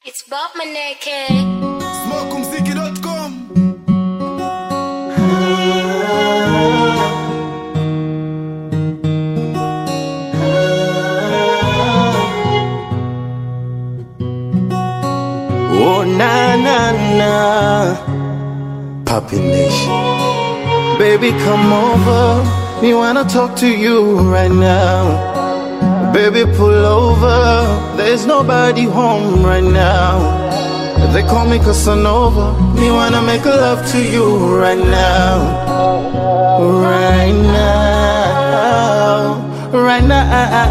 It's Bob Maneke. Smokumziki.com Oh na na na, Poppy Nation. Baby, come over. Me wanna talk to you right now. Baby, pull over. There's nobody home right now. They call me Casanova. Me wanna make love to you right now. Right now. Right now.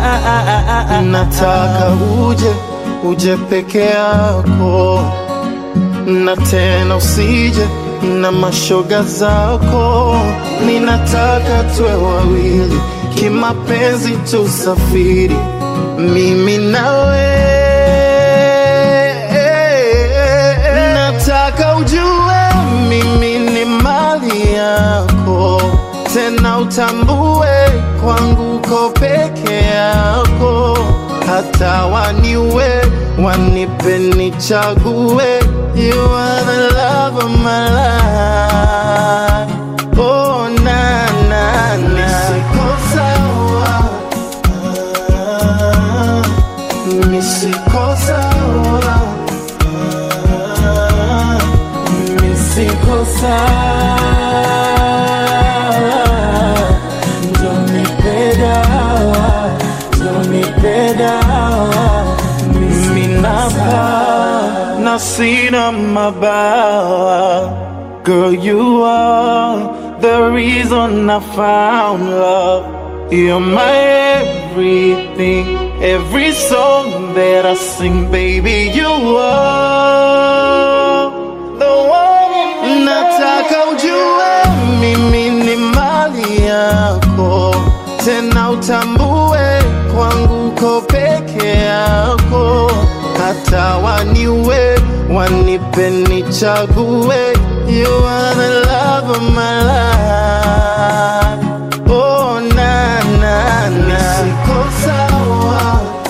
Nataka uje, uje peke yako na tena usije na mashoga zako. Ninataka tuwe wawili kimapenzi, tusafiri mimi nawe. Nataka ujue mimi ni mali yako, tena utambue kwangu ko peke yako hata waniwe wanipe nichague you are the love of my life oh na na na siko sawa Ah, mi siko sawa Ah, mi siko sawa Don't nipe dawa, don't nipe dawa Mimi napa na sina mabawa Girl, you are the reason I found love You're my everything Every song that I sing, baby, you are the one Nataka ujue mimi ni mali yako, tena utambue kwangu ko peke yako, hata waniwe wanipe nichague, you are the love of my life. Oh na na na, siko sawa,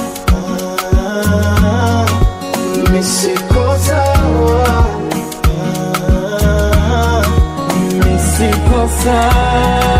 ah, mi siko sawa. Ah, mi siko sawa.